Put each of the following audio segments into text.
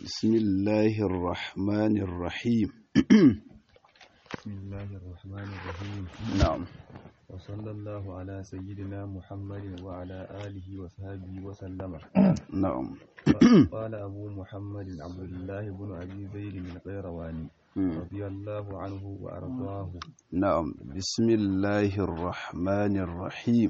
بسم الله الرحمن الرحيم بسم الله الرحمن الرحيم نعم وصلى الله على سيدنا محمد وعلى آله وصحبه وسلم نعم قال أبو محمد عبد الله بن أبي زيد القيرواني رضي الله عنه وأرضاه نعم بسم الله الرحمن الرحيم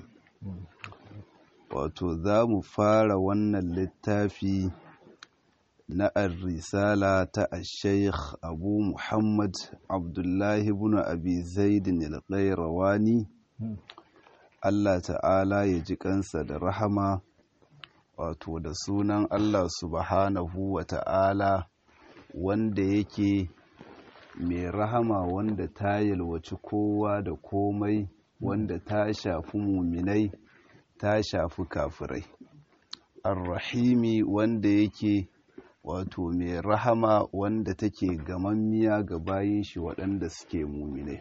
wato za mu fara wannan littafi na risala ta sheikh abu muhammad abdullahi bin abi zaidin al-qayrawani allah ta'ala ya ji kansa da rahama wato da sunan allah subhanahu wa ta'ala wanda yake mai rahama wanda ta yalwaci kowa da komai wanda ta shafi muminai ta shafi kafirai arrahimi wanda yake wato mai rahama wanda take gamammiya ga bayin shi waɗanda suke muminai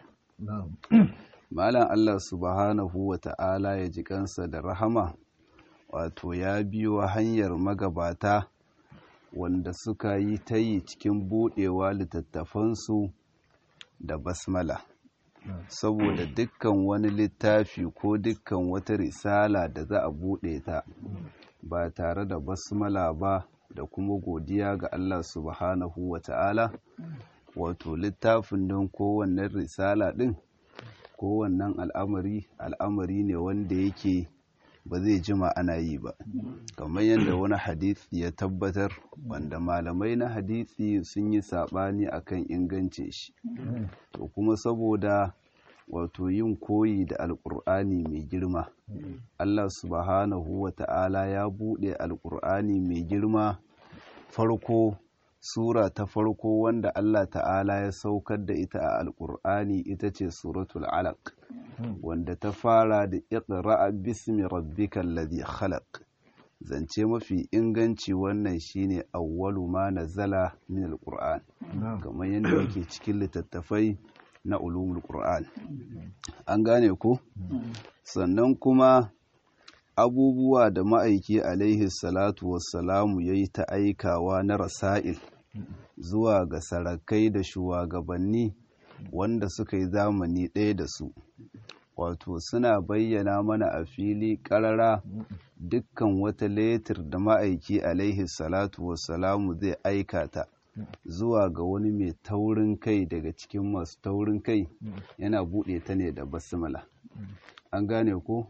malam Allah subhanahu wa ta'ala ya ji kansa da rahama wato ya biyo hanyar magabata wanda suka yi ta yi cikin buɗewa littattafansu da basmala saboda dukkan wani littafi ko dukkan wata risala da za a buɗe ta ba tare da basmala ba da kuma godiya ga Allah subhanahu wa ta'ala wato littafin don kowannen risala ɗin kowannen al'amari al'amari ne wanda yake ba zai jima ana yi ba kamar yadda wani hadisi ya tabbatar wanda malamai na hadisi sun yi saɓani akan ingancin shi to kuma saboda wato yin koyi da alƙur'ani mai girma Allah subhanahu wa ta'ala ya buɗe alƙur'ani mai girma farko sura ta farko wanda Allah ta'ala ya saukar da ita a alƙur'ani ita ce suratul alaq wanda ta fara da iqra bismi rabbikal ladhi khalaq zance mafi inganci wannan shine awwalu ma nazala min alqur'an kamar yadda yake cikin littattafai na ulumul qur'an an gane ko sannan kuma abubuwa da ma'aiki alaihi salatu wassalamu yayi ta aikawa na rasail zuwa ga sarakai da shugabanni wanda suka yi zamani ɗaya da su wato suna bayyana mana a fili ƙarara dukkan wata letir da ma'aiki alaihi salatu wassalamu zai aikata zuwa ga wani mai taurin kai daga cikin masu taurin kai yana buɗe ta ne da basmala an gane ko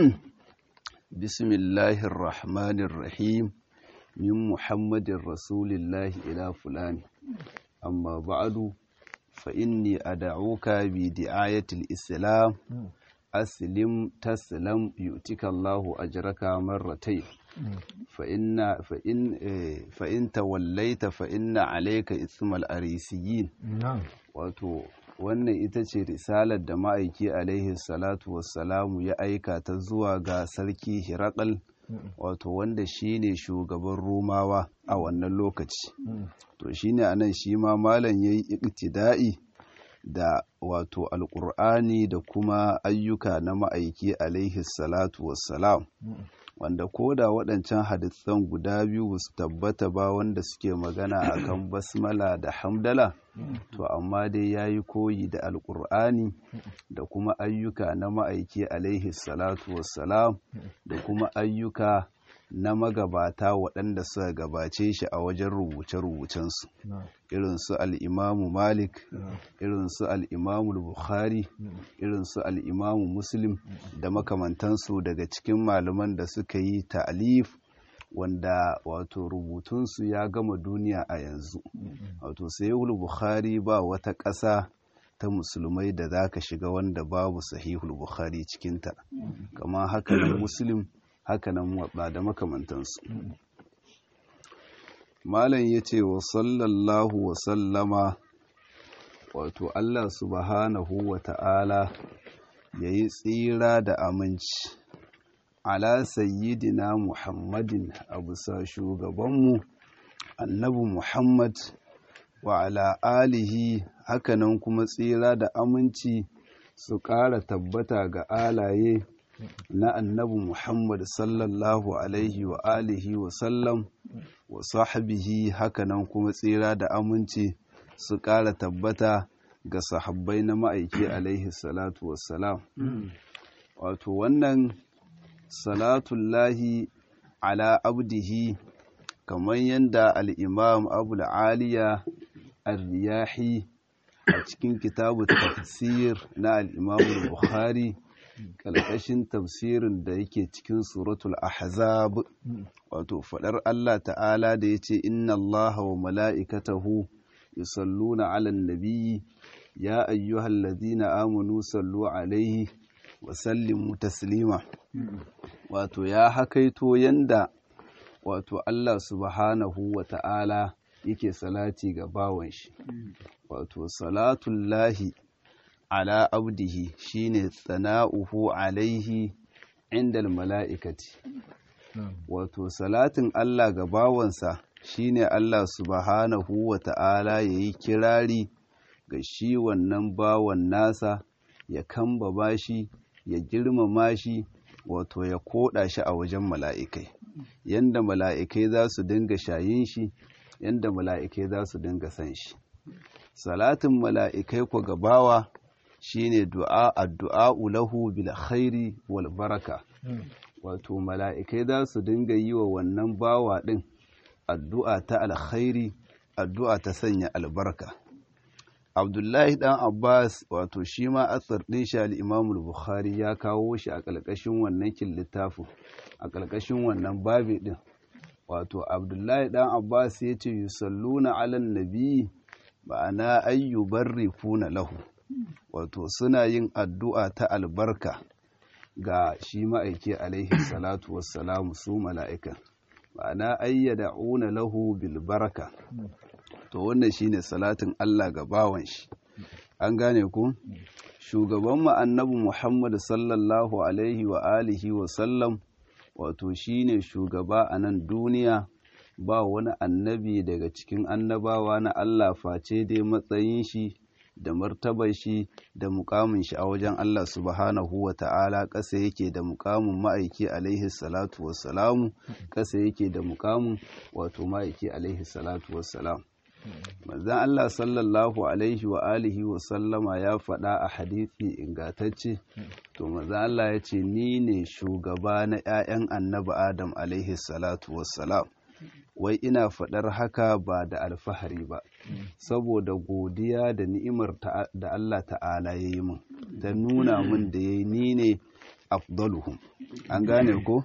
bismillahir rahmanir rahim min muhammadin rasulillahi ila fulani amma ba'adu fa inni ad'uka bi di'ayatil islam aslim taslam yu'tika Allahu ajraka marratayn fa inna fa in fa in tawallaita fa inna alayka ismal arisiyin wato wannan ita ce risalar da ma'aiki alaihi salatu wassalamu ya aika ta zuwa ga sarki hirakal wato wanda shine shugaban romawa a wannan lokaci to shine anan shi ma malam yayi iktida'i da wato alkur'ani da kuma ayyuka na ma'aiki alaihi salatu wassalam wanda ko da waɗancan hadisan guda biyu su tabbata ba wanda suke magana akan basmala da hamdala to amma dai ya yi koyi da alkur'ani da kuma ayyuka na ma'aiki alaihi salatu wassalam da kuma ayyuka na magabata waɗanda suka gabace shi a wajen rubuce-rubucensu irin su al'imamu malik irin su al'imamu bukhari irin su al'imamu muslim da makamantansu daga cikin malaman da suka yi ta'alif wanda wato rubutunsu ya gama duniya a yanzu wato sayihul bukhari ba wata ƙasa ta musulmai da za ka shiga wanda babu sahihul bukhari cikinta kama haka nan muslim hakanan watsa da makamantansu malam ya ce wa sallallahu wa sallama wato allah subhanahu wa ta'ala ya yi tsira da aminci ala sayyidina muhammadin a bisa shugabanmu annabi muhammad wa ala alihi hakanan kuma tsira da aminci su ƙara tabbata ga alaye na annabi Muhammad sallallahu alaihi wa alihi wa sallam wa sahbihi hakanan kuma tsira da aminci su ƙara tabbata ga sahabbai na ma'aiki alaihi salatu wassalam wato wannan salatullahi ala abdihi kamar yadda al'imam abul aliya al-riyahi a cikin kitabu tafsir na al'imam bukhari ƙarƙashin tafsirin da yake cikin suratul ahzab wato faɗar Allah ta'ala da ya ce inna Allah wa mala'ikatahu yusalluna ala nabiyyi ya ayyuhal ladina amanu sallu alaihi wa sallimu taslima wato ya hakaito yanda wato Allah subhanahu wa ta'ala yake salati ga bawan shi wato salatullahi ala abdihi shine tsana'uhu alaihi inda mala'ikati wato salatin Allah ga bawansa shine Allah subhanahu wa ta'ala yayi kirari ga shi wannan bawan nasa ya kamba shi ya girmama shi wato ya koda shi a wajen mala'ikai yanda mala'ikai za su dinga shayin shi yanda mala'ikai za su dinga san shi salatin mala'ikai ku gabawa shine du'a addu'a lahu bil khairi wal baraka wato mala'ikai za su dinga yi wa wannan bawa din addu'a ta alkhairi addu'a ta sanya albarka abdullahi dan abbas wato shi ma asar din shi al-imam bukhari ya kawo shi a ƙarƙashin wannan kin littafin a ƙarƙashin wannan babi din wato abdullahi dan abbas ya ce yusalluna ala nabi ma'ana ayyu barrifuna lahu wato suna yin addu'a ta albarka ga shi ma'aiki alaihi salatu wassalamu su mala'ika ma'ana ayyada'una lahu bil baraka to wannan shine salatin Allah ga bawan shi an gane ku shugaban mu annabi Muhammad sallallahu alaihi wa alihi wa sallam wato shine shugaba a nan duniya ba wani annabi daga cikin annabawa na Allah face dai matsayin shi da martabar shi da mukamin shi a wajen Allah subhanahu wa ta'ala ƙasa yake da mukamin ma'aiki alaihi salatu wassalamu ƙasa yake da mukamin wato ma'aiki alaihi salatu wassalam manzan Allah sallallahu alaihi wa alihi wa sallama ya faɗa a hadithi ingatacce to manzan Allah ya ce ni ne shugaba na 'ya'yan annabi Adam alaihi salatu wassalam wai ina faɗar haka ba da alfahari ba saboda godiya da ni'imar da Allah ta'ala ya yi min ta nuna min da ya yi ni ne afdaluhum an gane ko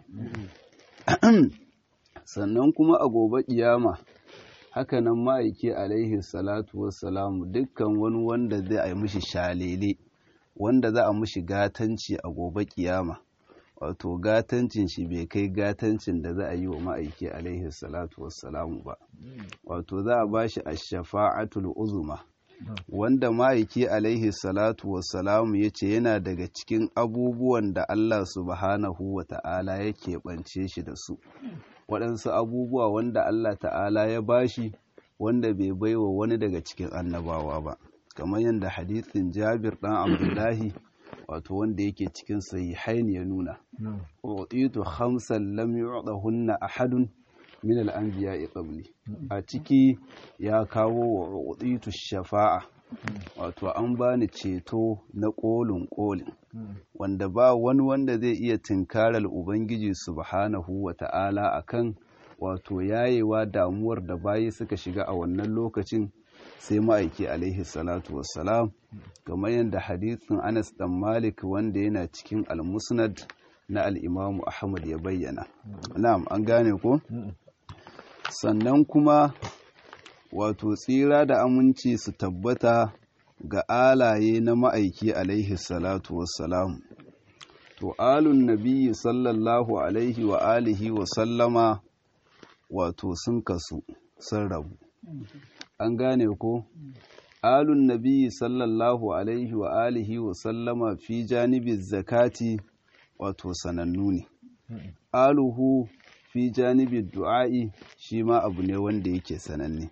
sannan kuma a gobe kiyama hakanan ma'aiki alaihi salatu wassalamu dukkan wani wanda zai a mishi shalele wanda za a mishi gatanci a gobe kiyama wato gatancin shi bai kai gatancin da za a yi wa ma'aiki alaihi salatu wassalamu ba wato za a bashi ash-shafa'atul uzuma wanda ma'aiki alaihi salatu wassalamu ya ce yana daga cikin abubuwan da Allah subhanahu wa ta'ala ya keɓance shi da su waɗansu abubuwa wanda Allah ta'ala ya bashi wanda bai baiwa wani daga cikin annabawa ba kamar yadda hadithin jabir ɗan abdullahi wato wanda yake cikin sahihain ya nuna utitu khamsan lam yu'dahunna ahadun min al-anbiya'i qabli a ciki ya kawo wa utitu shafa'a wato an bani ceto na kolin kolin wanda ba wani wanda zai iya tinkarar ubangiji subhanahu wa ta'ala akan wato yayewa damuwar da bayi suka shiga a wannan lokacin sai ma'aiki alaihi salatu wassalam kamar yadda hadithin anas dan malik wanda yana cikin al-musnad na al-imamu ahmad ya bayyana na'am an gane ko sannan kuma wato tsira da aminci su tabbata ga alaye na ma'aiki alaihi salatu wassalam to alun nabiyyi sallallahu alaihi wa alihi wa sallama wato sun kasu sun rabu an gane ko alun nabiyyi sallallahu alaihi wa alihi wa sallama fi janibin zakati wato sanannu ne aluhu fi janibi du'a'i shi ma abu ne wanda yake sananne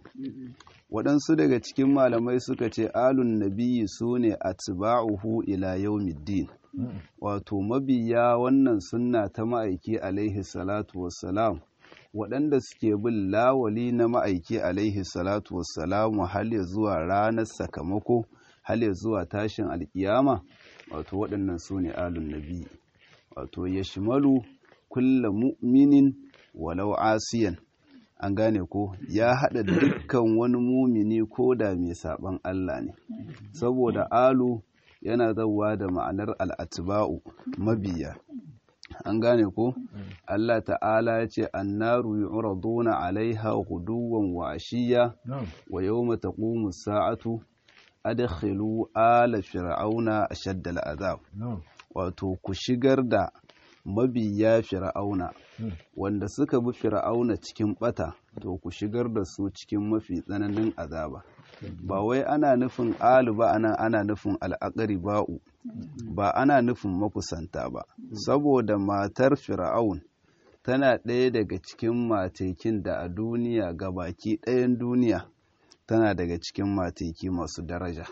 waɗansu daga cikin malamai suka ce alun nabiyyi su ne atba'uhu ila yawmiddin wato mabiya wannan sunna ta ma'aiki alaihi salatu wassalam waɗanda suke bin lawali na ma'aiki alaihi salatu wassalamu hal ya zuwa ranar sakamako hal ya zuwa tashin alkiyama wato waɗannan su ne alun nabi wato ya shimalu kulla mu'minin walau asiyan an gane ko ya haɗa dukkan wani mumini ko da mai saɓan Allah ne saboda alu yana zauwa da ma'anar al'atiba'u mabiya an gane ko Allah ta'ala ya ce annaru yu'raduna alaiha guduwan wa ashiya wa yawma taqumu sa'atu adkhilu ala fir'auna ashadda al'azab wato ku shigar da mabiya fir'auna wanda suka bi fir'auna cikin bata to ku shigar da su cikin mafi tsananin azaba ba wai ana nufin alu ba ana ana nufin al'akari ba'u ba ana nufin makusanta ba saboda matar fir'aun tana ɗaya daga cikin matekin da a duniya ga baki ɗayan duniya tana daga cikin mateki masu daraja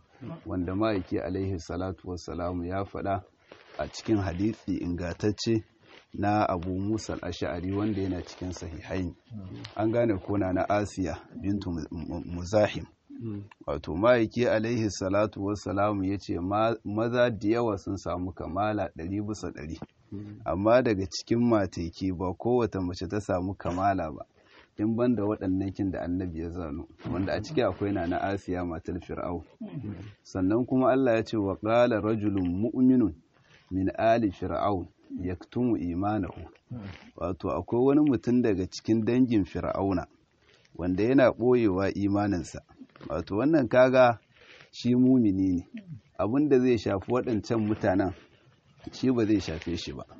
wanda ma'aiki alaihi salatu wassalamu ya faɗa a cikin hadisi ingatacce na abu musa ash'ari wanda yana cikin sahihain an gane kona na asiya bintu muzahim wato ma'aiki alaihi salatu wassalamu ya ce maza da yawa sun samu kamala ɗari bisa ɗari amma daga cikin mateki ba kowace mace ta samu kamala ba in ban da waɗannan kin da annabi ya zano wanda a ciki akwai na na asiya matar fir'au sannan kuma allah ya ce wa ƙala rajulun mu'minun min ali fir'aun yaktumu imanahu wato akwai wani mutum daga cikin dangin fir'auna wanda yana ɓoyewa imaninsa wato wannan kaga shi mumini ne abinda zai shafi waɗancan mutanen shi ba zai shafe shi ba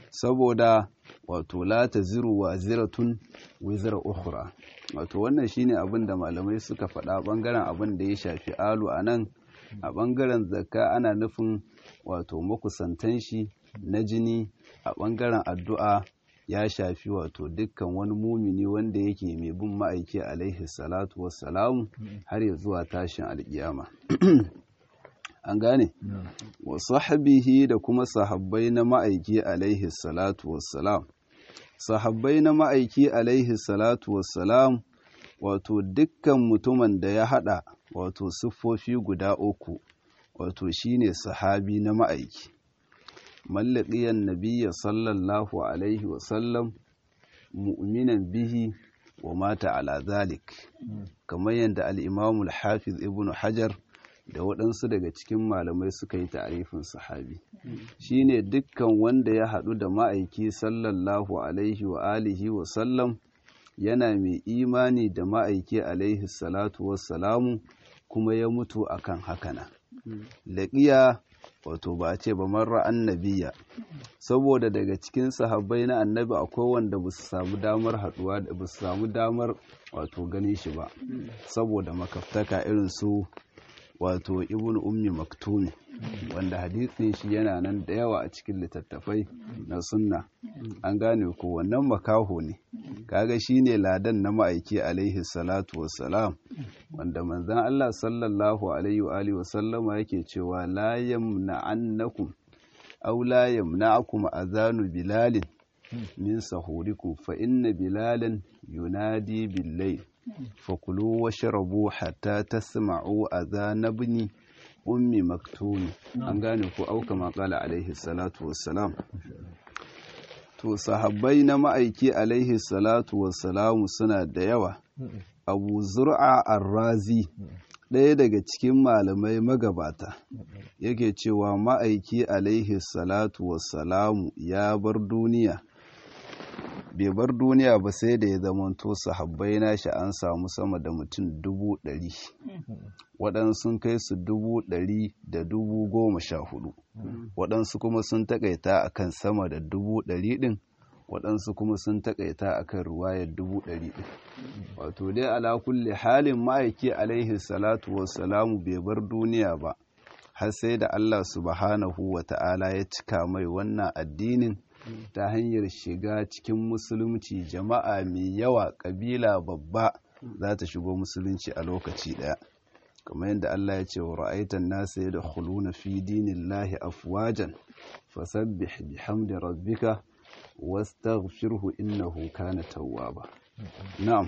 saboda wato la ta ziru wa ziratun wizira ukhra wato wannan shine abin da malamai suka faɗa ɓangaren abin da ya shafi alu a nan a ɓangaren zakka ana nufin wato makusantan shi na jini a ɓangaren addu'a ya shafi wato dukkan wani mumini wanda yake mai bin ma'aiki alaihi salatu wassalamu har ya zuwa tashin alkiyama an gane wa sahabihi da kuma sahabbai na ma'aiki alaihi salatu wassalam sahabbai na ma'aiki alaihi salatu wassalam wato dukkan mutumin da ya hada wato siffofi guda uku wato shine sahabi na ma'aiki mallaqiyan nabiyya sallallahu alaihi wasallam mu'minan bihi wa mata ala zalik kamar yadda al-imam al-hafiz ibn hajar da waɗansu daga cikin malamai suka yi ta'arifin sahabi shine dukkan wanda ya haɗu da ma'aiki sallallahu alaihi wa alihi wa sallam yana mai imani da ma'aiki alaihi salatu wassalamu kuma ya mutu akan hakana laƙiya wato ba a ce ba marra annabiya saboda daga cikin sahabbai na annabi akwai wanda ba su samu damar haɗuwa da ba su samu damar wato ganin shi ba saboda makaftaka irin su wato ibn ummi maktumi wanda hadisin shi yana nan da yawa a cikin littattafai na sunna an gane ko wannan makaho ne kaga shine ladan na ma'aiki alaihi salatu wassalam wanda manzon Allah sallallahu alaihi wa alihi wasallama yake cewa la yamna'annakum aw la yamna'akum azanu bilalin min sahurikum fa inna bilalan yunadi bil-layl fakulu washrabu hatta tasma'u adhan ibn ummi maktumi an gane ko auka maƙala alaihi salatu wassalam to sahabbai na ma'aiki alaihi salatu wassalamu suna da yawa abu zur'a arrazi ɗaya daga cikin malamai magabata yake cewa ma'aiki alaihi salatu wassalamu ya bar duniya bai bar duniya ba sai da ya zamanto sahabbai nashi an samu sama da mutum dubu ɗari waɗansu sun kai su dubu ɗari da dubu goma sha hudu waɗansu kuma sun taƙaita akan sama da dubu ɗari ɗin waɗansu kuma sun taƙaita akan ruwayar dubu ɗari ɗin wato dai ala kulle halin ma'aiki alaihi salatu wassalamu bai bar duniya ba har sai da Allah subhanahu wa ta'ala ya cika mai wannan addinin ta hanyar shiga cikin musulunci jama'a mai yawa ƙabila babba za ta shigo musulunci a lokaci ɗaya kamar yadda Allah ya ce wa ra'aitan nasa ya da khuluna fi dinillahi afwajan fasabbih bihamdi rabbika wastaghfirhu innahu kana tawwaba na'am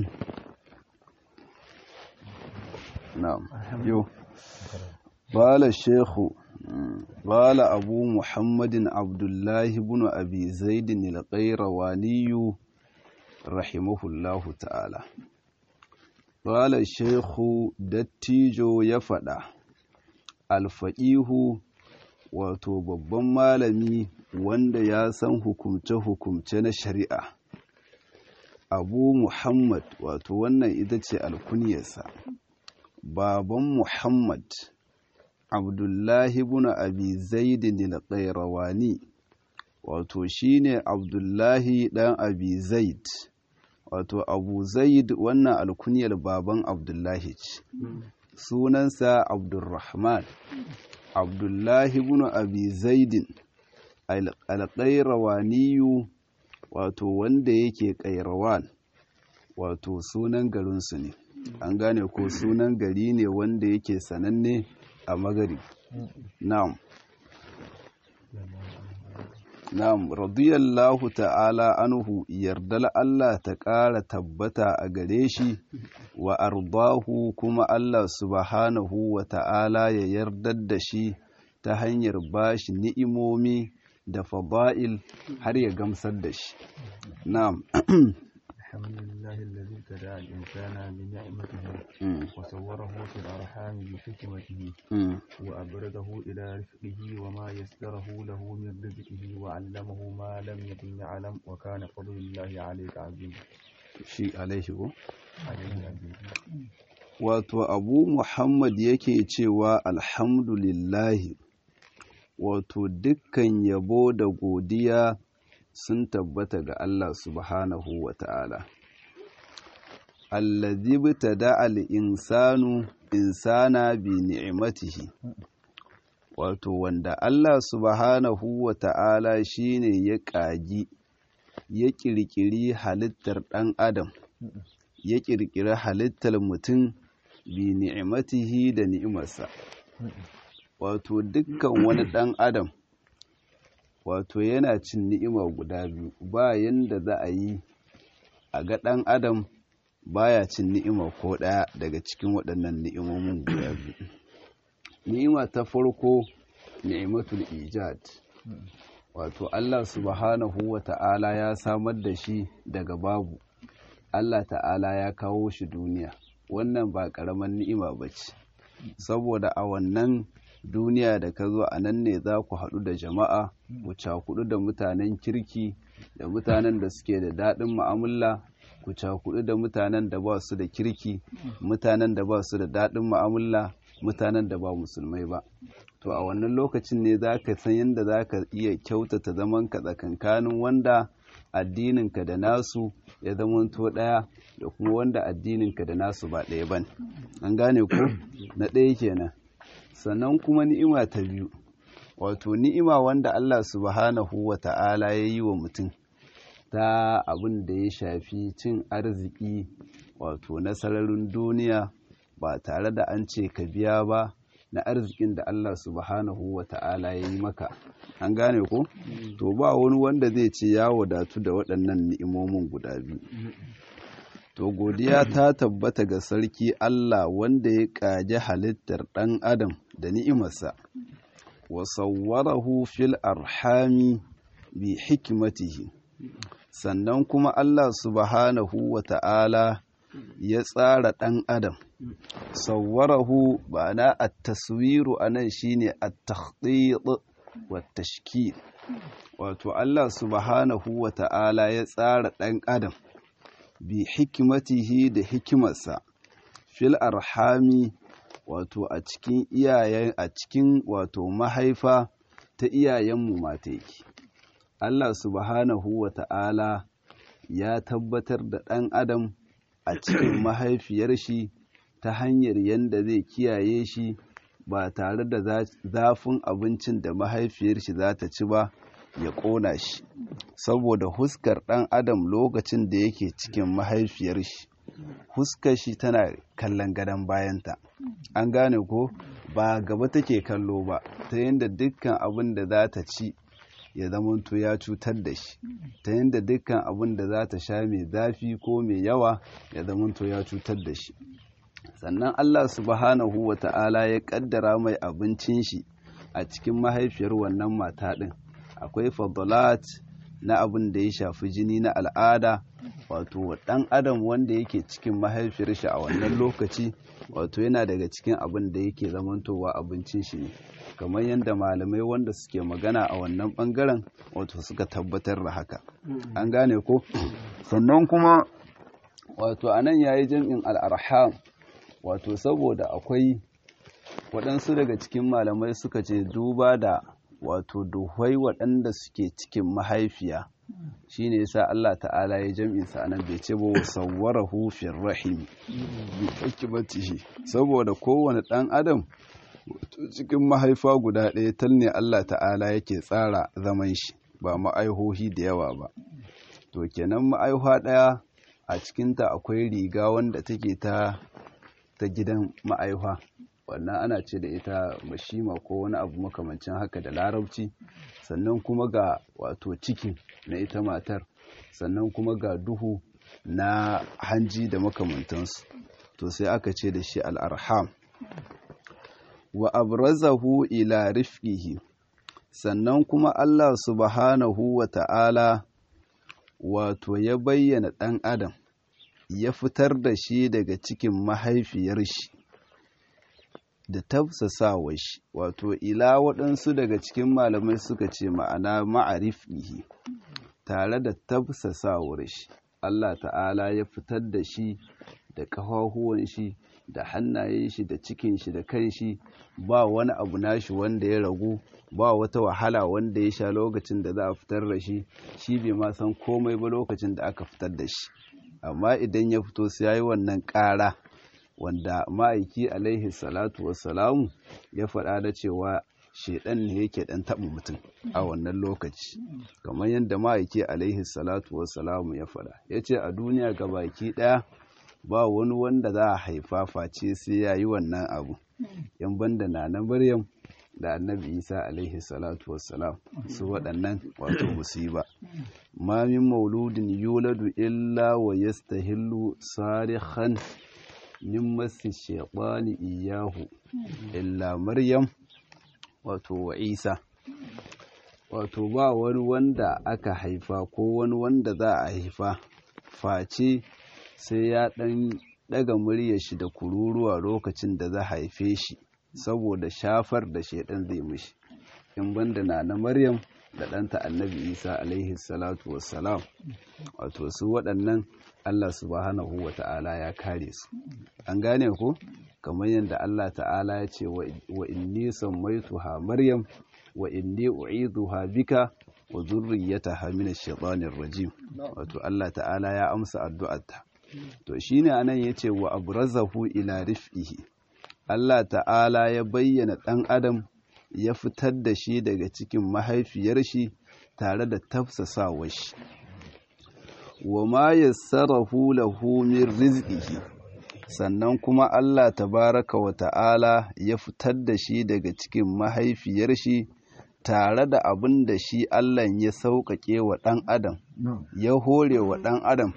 na'am yo قال الشيخ قال أبو محمد عبد الله بن أبي زيد القيرواني رحمه الله تعالى قال الشيخ دتيجو يفدا الفقيه wato babban malami wanda ya san hukumce-hukumce na shari'a abu muhammad wato wannan ita ce alkuniyarsa baban muhammad abdullahi ibn abi zaidin al-qayrawani wato shine abdullahi dan abi zaid wato abu zaid wannan alkuniyar baban abdullahi ce sunansa abdurrahman abdullahi ibn abi zaidin al-qayrawaniyu wato wanda yake qayrawan wato sunan garinsu ne an gane ko sunan gari ne wanda yake sananne a magari na'am na'am radiyallahu ta'ala anhu yardal Allah ta ƙara tabbata a gare shi wa ardahu kuma Allah subhanahu wa ta'ala ya yardar da shi ta hanyar bashi ni'imomi da fada'il har ya gamsar da shi na'am الحمد لله الذي ابتدع الإنسان بنعمته وصوره في الأرحام بحكمته وأبرده إلى رفقه وما يسره له من رزقه وعلمه ما لم يكن يعلم وكان فضل الله عليك عظيما shi alaihi ko عليه عظيم wato abu muhammad yake cewa alhamdulillahi wato dukkan yabo da godiya sun tabbata ga Allah subhanahu wa ta'ala. Allazi btada al-insanu insana bi ni'imatihi wato wanda Allah subhanahu wa ta'ala shine ya ƙagi ya ƙirƙiri halittar ɗan adam ya ƙirƙiri halittar mutum bi ni'imatihi da ni'imarsa wato dukkan wani ɗan adam wato yana cin ni'ima guda biyu ba yanda za a yi a ga ɗan adam baya cin ni'ima ko ɗaya daga cikin waɗannan ni'imomin guda biyu ni'ima ta farko ni'imatul ijad wato Allah subhanahu wa ta'ala ya samar da shi daga babu Allah ta'ala ya kawo shi duniya wannan ba ƙaramin ni'ima ba ce saboda a wannan duniya da ka zo a nan ne za ku haɗu da jama'a ku cakudu da mutanen kirki da mutanen da suke da daɗin mu'amala ku cakudu da mutanen da ba su da kirki mutanen da ba su da daɗin mu'amala mutanen da ba musulmai ba to a wannan lokacin ne za ka san yadda za ka iya kyautata zaman ka tsakankanin wanda addininka da nasu ya zamanto ɗaya da kuma wanda addininka da nasu ba ɗaya ban an gane ku na ɗaya kenan sannan kuma ni'ima ta biyu wato ni'ima wanda Allah subhanahu wa ta'ala ya yi wa mutum ta abin da ya shafi cin arziki wato na sararin duniya ba tare da an ce ka biya ba na arzikin da Allah subhanahu wa ta'ala ya yi maka an gane ko to ba wani wanda zai ce ya wadatu da waɗannan ni'imomin guda biyu to godiya ta tabbata ga sarki Allah wanda ya ƙaji halittar ɗan adam da ni'imarsa wa sawwarahu fil arhami bi hikimatihi sannan kuma Allah subhanahu wa ta'ala ya tsara ɗan adam sawwarahu ba na at-taswiru anan shine at-takhdid wa tashkil wato Allah subhanahu wa ta'ala ya tsara ɗan adam bi hikimatihi da hikimarsa fil arhami wato a cikin iyayen a cikin wato mahaifa ta iyayenmu mata yake Allah subhanahu wa ta'ala ya tabbatar da ɗan adam a cikin mahaifiyar shi ta hanyar yadda zai kiyaye shi ba tare da zafin abincin da mahaifiyar shi za ta ci ba ya ƙona shi saboda huskar ɗan adam lokacin da yake cikin mahaifiyar shi huskar shi tana kallon gadon bayanta an gane ko ba gaba take kallo ba ta yadda dukkan abin da za ta ci ya zamanto ya cutar da shi ta yadda dukkan abin da za ta sha mai zafi ko mai yawa ya zamanto ya cutar da shi sannan Allah subhanahu wa ta'ala ya kaddara mai abincin shi a cikin mahaifiyar wannan mata ɗin akwai fadalat na abin da ya shafi jini na al'ada wato ɗan adam wanda yake cikin mahaifiyar shi a wannan lokaci wato yana daga cikin abin da yake zamantowa abincin shi ne kamar yadda malamai wanda suke magana a wannan bangaren wato suka tabbatar da haka an gane ko sannan kuma wato anan yayi jam'in al'arham wato saboda akwai waɗansu daga cikin malamai suka ce duba da wato duhwai waɗanda suke cikin mahaifiya shine yasa Allah ta'ala ya jam'in sa anan bai ce ba sawwarahu fir rahim bi hikmatihi saboda kowane ɗan adam cikin mahaifa guda ɗaya tal ne Allah ta'ala yake tsara zaman shi ba ma'aihohi da yawa ba to kenan ma'aihuwa ɗaya a cikinta akwai riga wanda take ta ta gidan ma'aihuwa wannan ana ce da ita mashima ko wani abu makamancin haka da larabci sannan kuma ga wato ciki na ita matar sannan kuma ga duhu na hanji da makamantansu to sai aka ce da shi al'arham wa abrazahu ila rifqihi sannan kuma Allah subhanahu wa ta'ala wato ya bayyana ɗan adam ya fitar da shi daga cikin mahaifiyar shi da tafsasawar shi wato ila waɗansu daga cikin malamai suka ce ma'ana ma'arifihi tare da tafsasawar shi Allah ta'ala ya fitar da shi da ƙafafuwan shi da hannayen shi da cikin shi da kan shi ba wani abu nashi wanda ya ragu ba wata wahala wanda ya sha lokacin da za a fitar da shi shi bai ma san komai ba lokacin da aka fitar da shi amma idan ya fito sai ya yi wannan ƙara wanda ma'aiki alaihi salatu wassalamu ya faɗa da cewa shaidan ne yake ɗan taɓa mutum a wannan lokaci kamar yadda ma'aiki alaihi salatu wassalamu ya faɗa ya ce a duniya ga baki ɗaya ba wani wanda za a haifa face sai ya yi wannan abu yan banda na na maryam da annabi isa alaihi salatu wassalam su waɗannan wato musiba ma min mauludin yuladu illa wa yastahillu sarihan min masu shaɓani iyahu illa maryam wato wa isa wato ba wani wanda aka haifa ko wani wanda za a haifa face sai ya ɗan ɗaga muryar shi da kururuwa lokacin da za a haife shi saboda shafar da shaidan zai mishi in banda na na maryam da ɗanta annabi isa alaihi salatu wassalam wato su waɗannan allah subhanahu wa ta'ala ya kare su an gane ku kamar yadda allah ta'ala ya ce wa inni sammaituha maryam wa inni u'idhuha bika wa zurriyyataha min ash-shaytanir rajim wato allah ta'ala ya amsa addu'arta to shine anan yace wa abrazahu ila rif'ihi Allah ta'ala ya bayyana ɗan adam ya fitar da shi daga cikin mahaifiyar shi tare da tafsasawar shi wa ma yassarahu lahu min rizqihi sannan kuma Allah tabaraka wa ta'ala ya fitar da shi daga cikin mahaifiyar shi tare da abin da shi Allah ya sauƙaƙe wa ɗan adam ya hore wa ɗan adam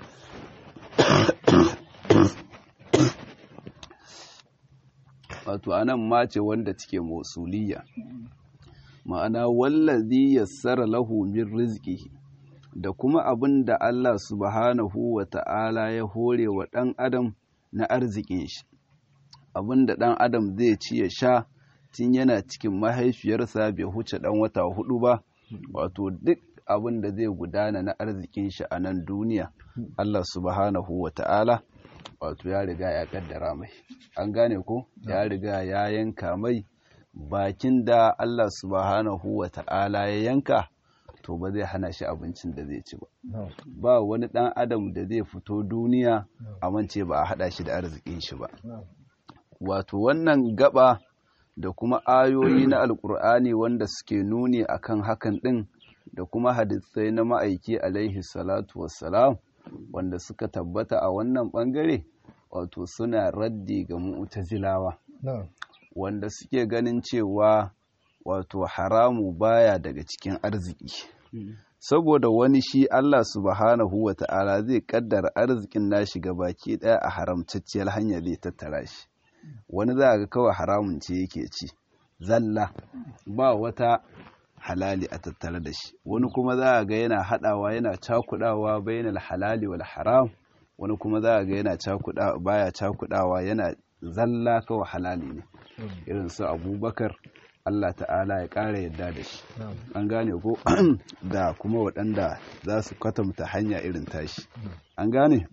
wato anan mace wanda take mausuliya ma'ana wallazi yassara lahu min rizqihi da kuma abin da Allah subhanahu wa ta'ala ya hore wa ɗan adam na arzikin shi abin da ɗan adam zai ci ya sha tun yana cikin mahaifiyarsa bai huce ɗan wata hudu ba wato duk abin da zai gudana na arzikin shi a nan duniya Allah subhanahu wa ta'ala wato ya riga ya kaddara mai an gane ko ya riga ya yanka mai bakin da Allah subhanahu wa ta'ala ya yanka to ba zai hana shi abincin da zai ci ba ba wani dan adam da zai fito duniya a mance ba a hada shi da arzikin shi ba wato wannan gaba da kuma ayoyi na alkur'ani wanda suke nuni akan hakan din da kuma hadisai na ma'aiki alaihi salatu wassalam wanda suka tabbata a wannan ɓangare wato suna raddi ga mu'tazilawa wanda suke ganin cewa wato haramu baya daga cikin arziki saboda wani shi Allah subhanahu wa ta'ala zai kaddara arzikin nashi ga baki daya a haramtacciyar hanya zai tattara shi wani za ga kawai haramun ce yake ci zalla ba wata halali a tattare da shi wani kuma za ga yana hadawa yana cakudawa bainal halali wal haram wani kuma za ga yana cakudawa baya cakudawa yana zalla kawai halali ne irin su abubakar Allah ta'ala ya ƙara yadda da shi an gane ko da kuma waɗanda za su kwatanta hanya irin tashi an gane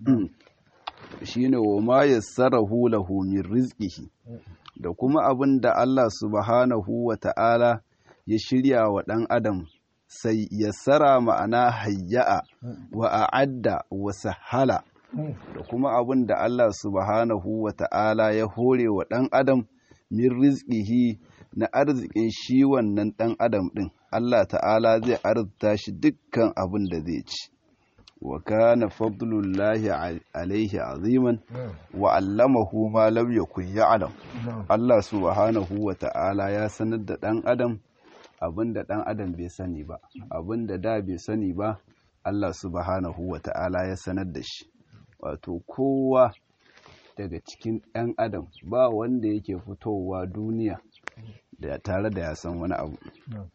shi ne wa ma ya sarrahu lahu min rizqihi da kuma abin da Allah subhanahu wa ta'ala ya shirya wa ɗan adam sai ya sara ma'ana hayya'a wa a'adda wa sahala da kuma abin da Allah subhanahu wa ta'ala ya hore wa ɗan adam min rizqihi na arzikin shi wannan ɗan adam ɗin Allah ta'ala zai arzita shi dukkan abin da zai ci wa kana fadlullahi alaihi aziman wa allamahu ma lam yakun ya'lam Allah subhanahu wa ta'ala ya sanar da ɗan adam abin da ɗan adam bai sani ba abin da da bai sani ba Allah subhanahu wa ta'ala ya sanar da shi wato kowa daga cikin ɗan adam ba wanda yake fitowa duniya da tare da ya san wani abu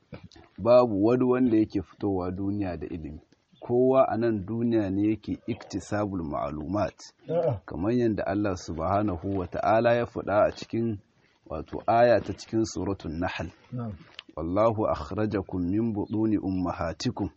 babu wani wanda yake fitowa duniya da ilimi kowa a nan duniya ne yake iktisabul ma'lumat kamar yadda Allah subhanahu wa ta'ala ya faɗa a cikin wato aya ta cikin suratun nahl wallahu akhrajakum min buduni ummahatikum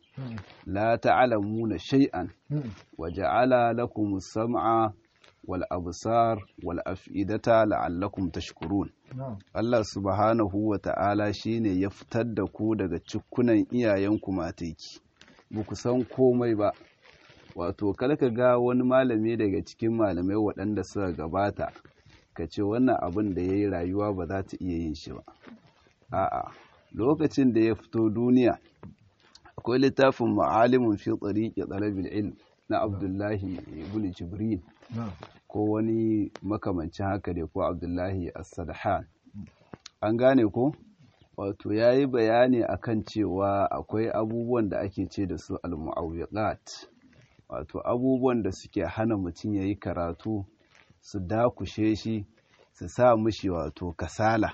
la ta'lamuna shay'an wa ja'ala lakum as-sam'a wal absar wal af'idata la'allakum tashkurun Allah subhanahu wa ta'ala shine ya fitar da ku daga cikunan iyayenku mataki ba ku san komai ba wato ka ga wani malami daga cikin malamai waɗanda suka gabata ka ce wannan abin da ya yi rayuwa ba za ta iya yin shi ba a'a lokacin da ya fito duniya akwai littafin ma'alimin fi tsariƙi tsarabil ilm na abdullahi ibn jibril ko wani makamancin haka ne ko abdullahi as-sadhan an gane ko wato ya yi bayani akan cewa akwai abubuwan da ake ce da su al-mu'awwiqat wato abubuwan da suke hana mutum ya yi karatu su dakushe shi su sa mishi wato kasala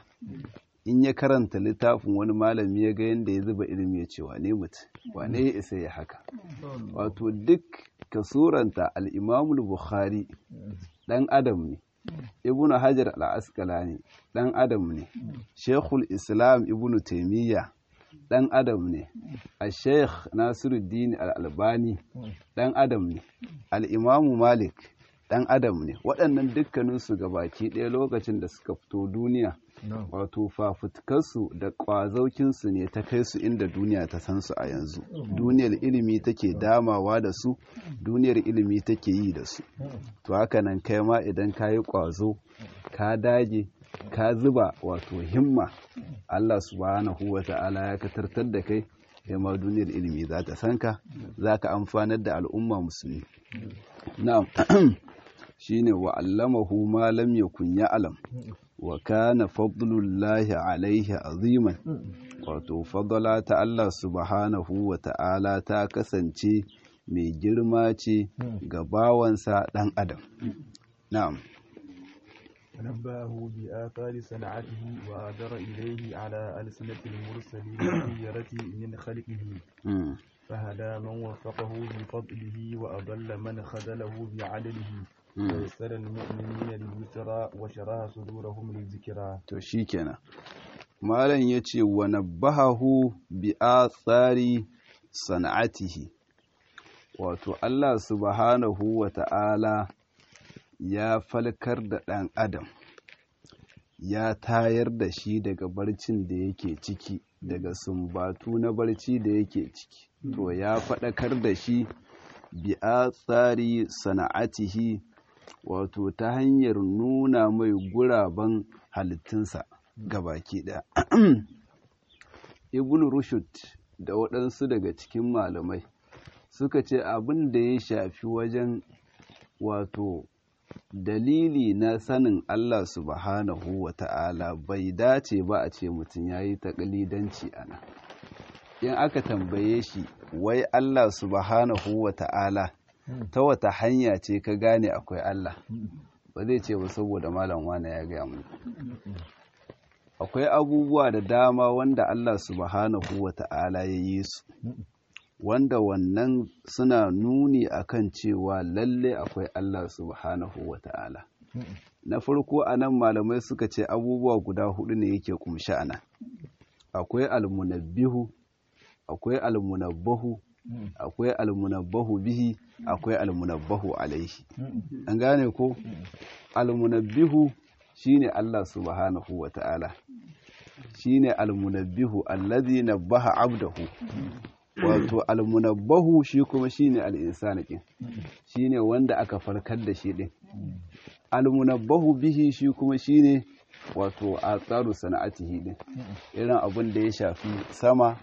in ya karanta littafin wani malami ya ga yadda ya zuba ilimi ya ce wane mutum wane ya isa ya haka wato duk ka suranta al'imamul bukhari ɗan adam ne ibn hajar al'askalani ɗan adam ne shekul islam ibn taimiyya ɗan adam ne a sheikh nasiruddin al'albani ɗan adam ne al'imamu malik ɗan adam ne waɗannan dukkaninsu gabaki ɗaya lokacin da suka fito duniya wato fafutukarsu da ƙwazaukinsu ne ta kai su inda duniya ta san su a yanzu duniyar ilimi take damawa da su duniyar ilimi take yi da su to haka nan kai ma idan ka yi ƙwazo ka dage ka zuba wato himma Allah subhanahu wa ta'ala ya katartar da kai kai ma duniyar ilimi za ta san ka za ka amfanar da al'umma musulmi na'am shine wa allamahu ma lam yakun ya'lam wa kana fadlullahi alaihi aziman wato fadala ta Allah subhanahu wa ta'ala ta kasance mai girma ce ga bawansa ɗan adam na'am ونبأه بآثار صنعته وآدر إليه على ألسنة المرسلين الخيرة من خلقه فهدى من وفقه بفضله وأضل من خذله بعدله ويسر المؤمنين لليسرى وشرح صدورهم للذكرى to shikenan malam yace wa nabbahahu bi athari sana'atihi wato Allah subhanahu wa ta'ala ya falkar da ɗan adam ya tayar da shi daga barcin da yake ciki daga sumbatu na barci da yake ciki to ya faɗakar da shi bi athari sana'atihi wato ta hanyar nuna mai guraben halittunsa baki ɗaya ibn rushd da waɗansu daga cikin malamai suka ce abin da ya shafi wajen wato dalili na sanin Allah subhanahu wa ta'ala bai dace ba a ce mutum ya yi taƙalidanci a nan in aka tambaye shi wai Allah subhanahu wa ta'ala ta wata hanya ce ka gane akwai Allah ba zai ce ba saboda malam wane ya gaya mun akwai abubuwa da dama wanda Allah subhanahu wa ta'ala ya yi su wanda wannan suna nuni akan cewa lalle akwai Allah subhanahu wa ta'ala na farko a nan malamai suka ce abubuwa guda hudu ne yake kumshi a nan akwai almunabbihu akwai almunabbahu akwai almunabbahu bihi akwai almunabbahu alaihi an gane ko almunabbihu shine Allah subhanahu wa ta'ala shine almunabbihu allazi nabbaha abdahu wato almunabbahu shi kuma shine al-insani din shine wanda aka farkar da shi din almunabbahu bihi shi kuma shine wato atsaru sana'atihi din irin abin da ya shafi sama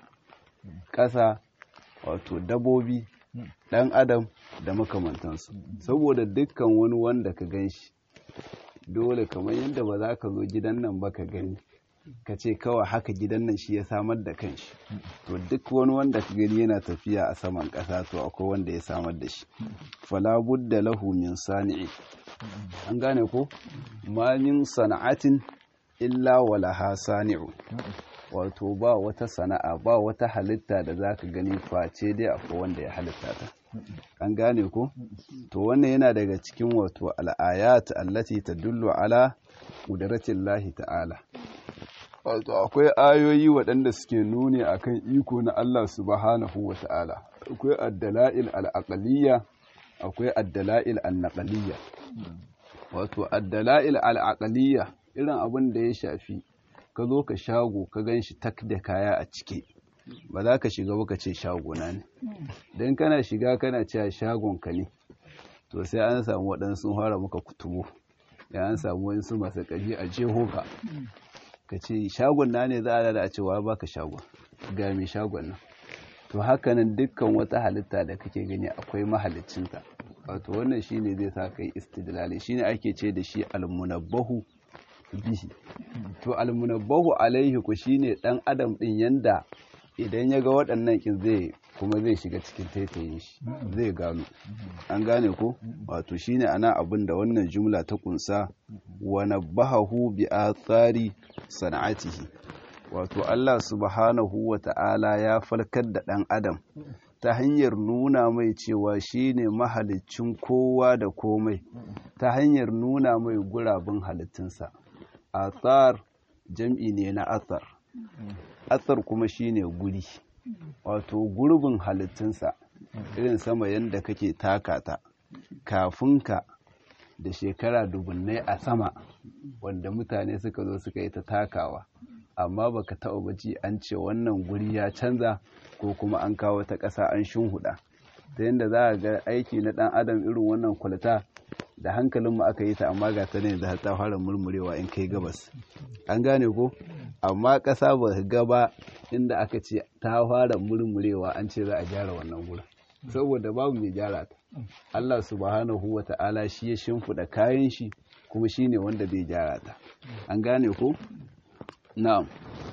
ƙasa wato dabobi ɗan adam da makamantansu saboda dukkan wani wanda ka gan shi dole kamar yadda ba za ka zo gidan nan ba ka gani ka ce kawai haka gidan nan shi ya samar da kanshi to duk wani wanda ka gani yana tafiya a saman ƙasa to akwai wanda ya samar da shi fala budda lahu min sani'i an gane ko ma min sana'atin illa walaha sani'u wato ba wata sana'a ba wata halitta da za ka gani face dai akwai wanda ya halitta ta an gane ko to wannan yana daga cikin wato al'ayat allati tadullu ala qudratin lahi ta'ala wato akwai ayoyi waɗanda suke nuni akan iko na Allah subhanahu wa ta'ala akwai addala'il al'aqaliyya akwai addala'il annaqaliyya wato addala'il al'aqaliyya irin abin da ya shafi ka zo ka shago ka gan shi tak da kaya a ciki ba za ka shiga ba ka ce shagona ne don kana shiga kana cewa shagonka ne to sai an samu waɗansu fara maka kutubu ya an samu wasu masu ƙaji a jeho ka ka ce shagon na ne za a da a cewa ba ka shagon ga mai shagon nan to hakanan dukkan wata halitta da kake gani akwai mahalicinta wato wannan shine zai sa kai istidlali shine ake ce da shi almunabbahu bihi to almunabbahu alaihi ku shine dan adam din yanda idan ya ga waɗannan kin zai kuma zai shiga cikin taitayin shi zai gano an gane ko wato shine ana abin da wannan jumla ta kunsa wa nabbahu bi athari sana'atihi wato Allah subhanahu wa ta'ala ya falkar da ɗan adam ta hanyar nuna mai cewa shine mahalicin kowa da komai ta hanyar nuna mai gurabin halittunsa athar jam'i ne na athar athar kuma shine guri wato gurbin halittunsa irin sama yadda kake takata kafin ka da shekara dubunnai a sama wanda mutane suka zo suka yi ta takawa amma baka taɓa baji an ce wannan guri ya canza ko kuma an kawo ta ƙasa an shunhuda ta yadda za a ga aiki na ɗan adam irin wannan kwalita da hankalinmu aka yi ta amma ga ta ne da ta fara murmurewa in kai gabas an gane ko amma ƙasa ba gaba inda aka ce ta fara murmurewa an ce za a gyara wannan gurin saboda babu mai gyara ta Allah subhanahu wa ta'ala shi ya shimfiɗa kayan shi kuma shi ne wanda zai gyara ta an gane ko na'am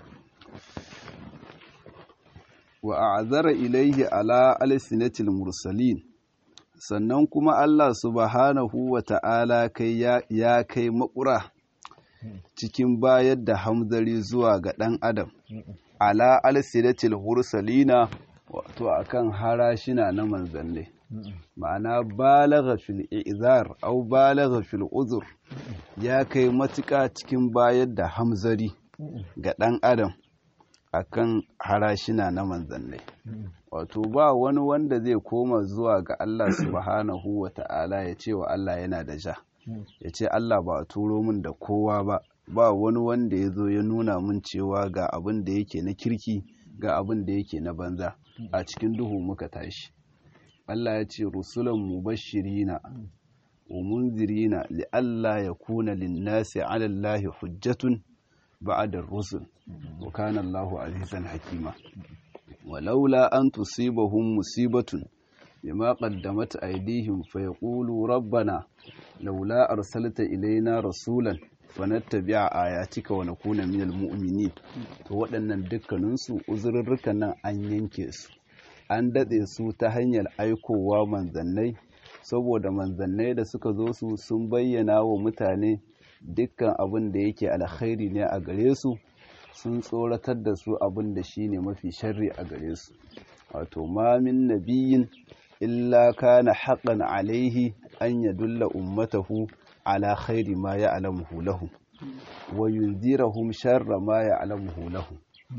wa a'zara ilaihi ala alsinatil mursalin sannan kuma Allah subhanahu wa ta'ala kai ya kai makura cikin bayar da hamzari zuwa ga ɗan adam ala alsinatil mursalina wato akan harashina na manzanni ma'ana balagha fil izar au balagha fil uzur ya kai matuƙa cikin bayar da hamzari ga ɗan adam akan harashina na manzannai wato ba wani wanda zai koma zuwa ga Allah subhanahu wa ta'ala ya ce wa Allah yana da ja ya ce Allah ba a turo min da kowa ba ba wani wanda ya zo ya nuna min cewa ga abin da yake na kirki ga abin da yake na banza a cikin duhu muka tashi Allah ya ce rusulan mubashirina wa munzirina li Allah ya kuna linnasi ala Allah hujjatun ba'da rusul wa kana Allahu azizan hakima walaula an tusibahum musibatun bima qaddamat aydihim fayaqulu rabbana laula arsalta ilaina rasulan fanattabi'a ayatika wa nakuna minal mu'minin to waɗannan dukkaninsu uzurrukan nan an yanke su an datse su ta hanyar aikowa manzannai saboda manzannai da suka zo su sun bayyana wa mutane dukkan abin da yake alkhairi ne a gare su sun tsoratar da su abin da shi ne mafi sharri a gare su wato ma min nabiyin illa kana haƙan alaihi an yadulla ummatahu ala khairi ma ya'lamuhu lahum wa yunzirahum sharra ma ya'lamuhu lahum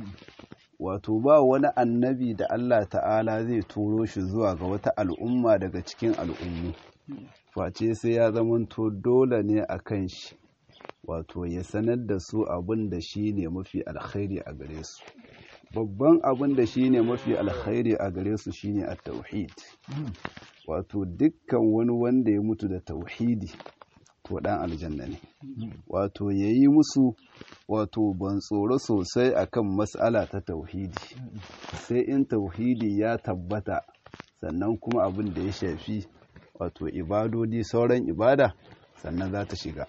wato ba wani annabi da Allah ta'ala zai turo shi zuwa ga wata al'umma daga cikin al'ummu face sai ya zamanto dole ne a kan shi wato ya sanar da su abin da shi ne mafi alkhairi a gare su babban abin da shi ne mafi alkhairi a gare su shi ne a tauhid wato dukkan wani wanda ya mutu da tauhidi to dan aljanna ne wato ya yi musu wato ban tsoro sosai akan matsala ta tauhidi sai in tauhidi ya tabbata sannan kuma abin da ya shafi wato ibadodi sauran ibada sannan za ta shiga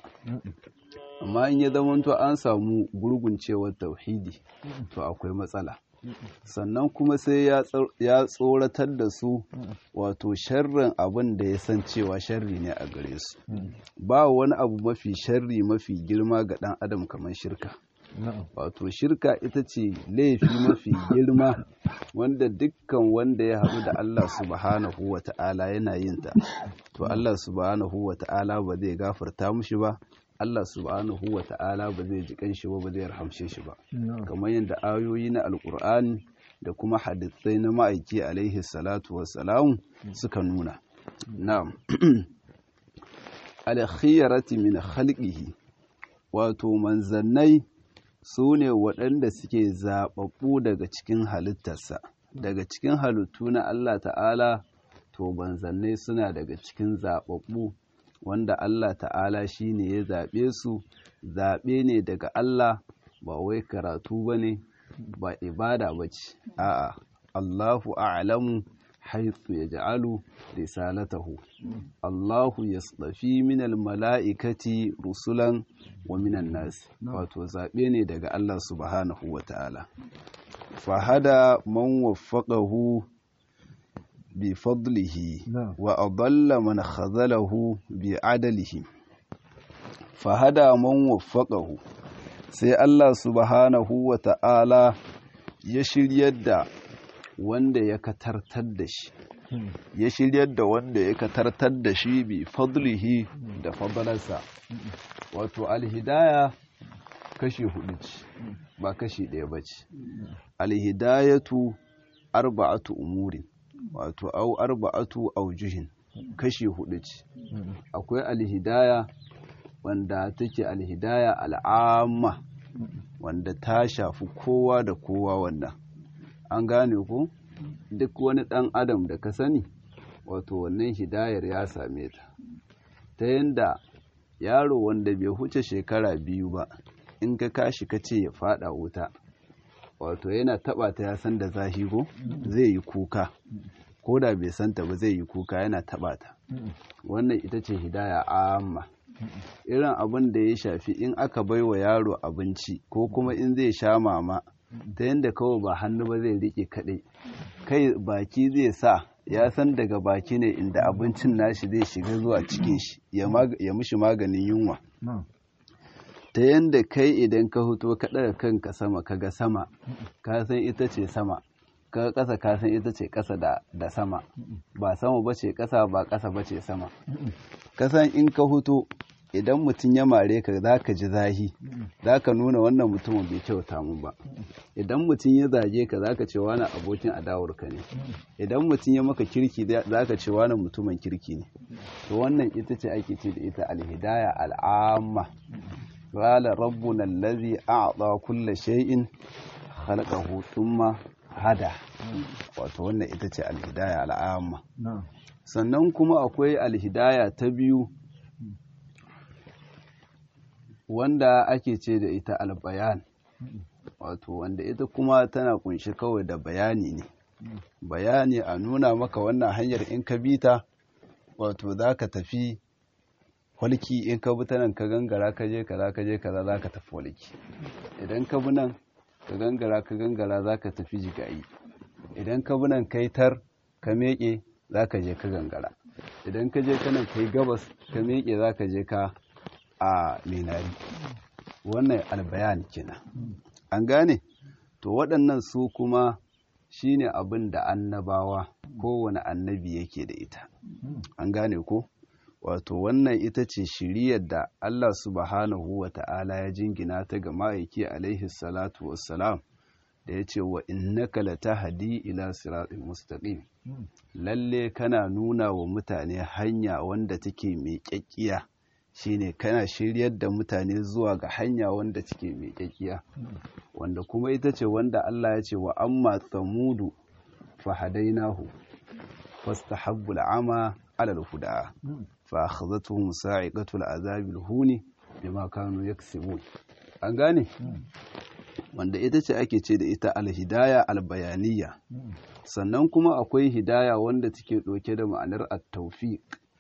amma in ya zamanto an samu gurguncewar tauhidi to akwai matsala sannan kuma sai ya tsoratar da su wato sharrin abin da ya san cewa sharri ne a gare su ba wani abu mafi sharri mafi girma ga ɗan adam kamar shirka wato shirka ita ce laifi mafi girma wanda dukkan wanda ya haɗu da Allah subhanahu wa ta'ala yana yin ta to Allah subhanahu wa ta'ala ba zai gafarta mushi ba Allah subhanahu wa ta'ala ba zai ji kanshi ba ba zai rahamshe shi ba kamar yadda ayoyi na alkur'ani da kuma hadisai na ma'aiki alaihi salatu wassalam suka nuna na'am alkhiyarati min khalqihi wato manzannai su ne waɗanda suke zaɓaɓɓu daga cikin halittarsa daga cikin halittu na Allah ta'ala to manzannai suna daga cikin zaɓaɓɓu wanda Allah ta'ala shi ne ya zaɓe su zaɓe ne daga Allah ba wai karatu ba ne ba ibada ba ce a'a Allahu a'lamu haithu ya ja'alu risalatahu Allahu ya tsafi minal mala'ikati rusulan wa minan nasi wato zaɓe ne daga Allah subhanahu wa ta'ala fahada man waffaqahu بفضله وأضل من خذله بعدله فهدى من وفقه sai Allah subhanahu wa ta'ala ya shiryar da wanda ya katartar da shi ya shiryar da wanda ya katartar da shi bi fadlihi da fadalarsa wato alhidaya kashi hudu ce ba kashi ɗaya ba ce alhidayatu arba'atu umurin wato au arba'atu aujuhin kashi hudu ce akwai alhidaya wanda take alhidaya al'amma wanda ta shafi kowa da kowa wannan an gane ku duk wani dan adam da ka sani wato wannan hidayar ya same ta ta yanda yaro wanda bai huce shekara biyu ba in ka kashi ka ce ya fada wuta wato yana taba ta ya san da zahigo zai yi kuka ko da bai santa ba zai yi kuka yana taba ta wannan ita ce hidaya amma irin abin da ya shafi in aka bai wa yaro abinci ko kuma in zai sha mama ta yadda kawai ba hannu ba zai rike kaɗai kai baki zai sa ya san daga baki ne inda abincin nashi zai shiga zuwa cikin shi ya mishi maganin yunwa ta yadda kai idan ka huto ka ɗaga kanka sama kaga sama ka san ita ce sama ka ƙasa ka san ita ce ƙasa da sama ba sama ba ce ƙasa ba ƙasa ba ce sama ka san in ka huto idan mutum ya mare ka za ka ji zahi za ka nuna wannan mutumin bai kyauta mun ba idan mutum ya zage ka za ka ce wani abokin adawarka ne idan mutum ya maka kirki za ka ce wani mutumin kirki ne to wannan ita ce ake ce da ita alhidaya al'amma قال ربنا الذي أعطى كل شيء خلقه ثم hada wato wannan ita ce alhidaya al'amma sannan kuma akwai alhidaya ta biyu wanda ake ce da ita albayan wato wanda ita kuma tana kunshi kawai da bayani ne bayani a nuna maka wannan hanyar in ka bi ta wato za ka tafi walki in ka bi ta nan ka gangara ka je kaza ka je kaza za ka tafi walki idan ka bi nan ka gangara ka gangara za ka tafi jigayi idan ka bi nan kai tar ka meƙe za ka je ka gangara idan ka je kanan kai gabas ka meƙe za ka je ka a minari wannan albayan kenan an gane to waɗannan su kuma shine abin da annabawa kowane annabi yake da ita an gane ko wato wannan ita ce shiriyar da Allah subhanahu wa ta'ala ya jingina ta ga ma'aiki alaihi salatu wassalam da ya ce wa innaka latahdi ila siratin mustaqim lalle kana nuna wa mutane hanya wanda take mai kyakkiya shine kana shiryar da mutane zuwa ga hanya wanda take mai kyakkiya wanda kuma ita ce wanda Allah ya ce wa amma tsamudu fahadainahu fastahabbul ama ala al-huda fa akhadhatuhum sa'iqatul azabil huni bima kanu yaksibun an gane wanda ita ce ake ce da ita alhidaya albayaniya sannan kuma akwai hidaya wanda take ɗauke da ma'anar at-tawfiq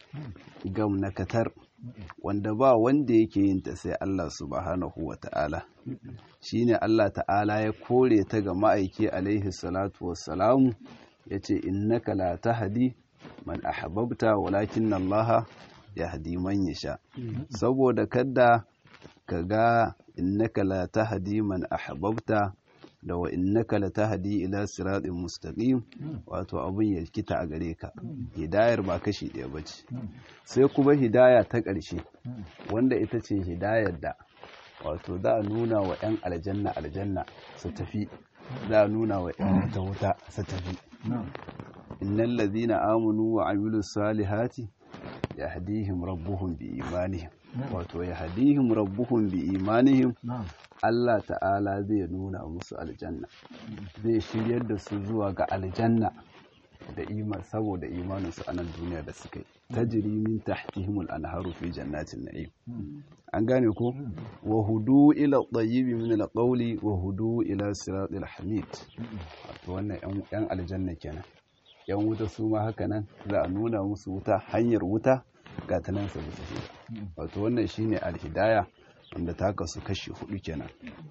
gamnakatar wanda ba wanda yake yin ta sai Allah subhanahu wa ta'ala shine Allah ta'ala ya kore ta ga ma'aiki alaihi salatu wassalamu yace innaka la tahdi man ahbabta walakin Allah yahdi man yasha saboda kada kaga innaka la tahdi man ahbabta da wa innaka la tahdi ila siratin mustaqim wato abun ya kita a gare ka hidayar ba kashi ɗaya bace sai kuma hidaya ta ƙarshe wanda ita ce hidayar da wato za a nuna wa 'yan aljanna aljanna su tafi za a nuna wa 'yan wuta wuta su tafi innal ladhina amanu wa amilus salihati yahdihim rabbuhum bi imanihim wato yahdihim rabbuhum bi imanihim Allah ta'ala zai nuna musu aljanna zai shiryar da su zuwa ga aljanna da iman saboda imaninsu a nan duniya da suka yi tajri min tahtihimul anharu fi jannatin na'im an gane ko wa hudu ila tayyibi min alqawli wa hudu ila siratil hamid wato wannan yan aljanna kenan yan wuta su ma haka nan za a nuna musu wuta hanyar wuta ga ta nan su bisa wato wannan shine alhidaya wanda ta kasu kashi hudu kenan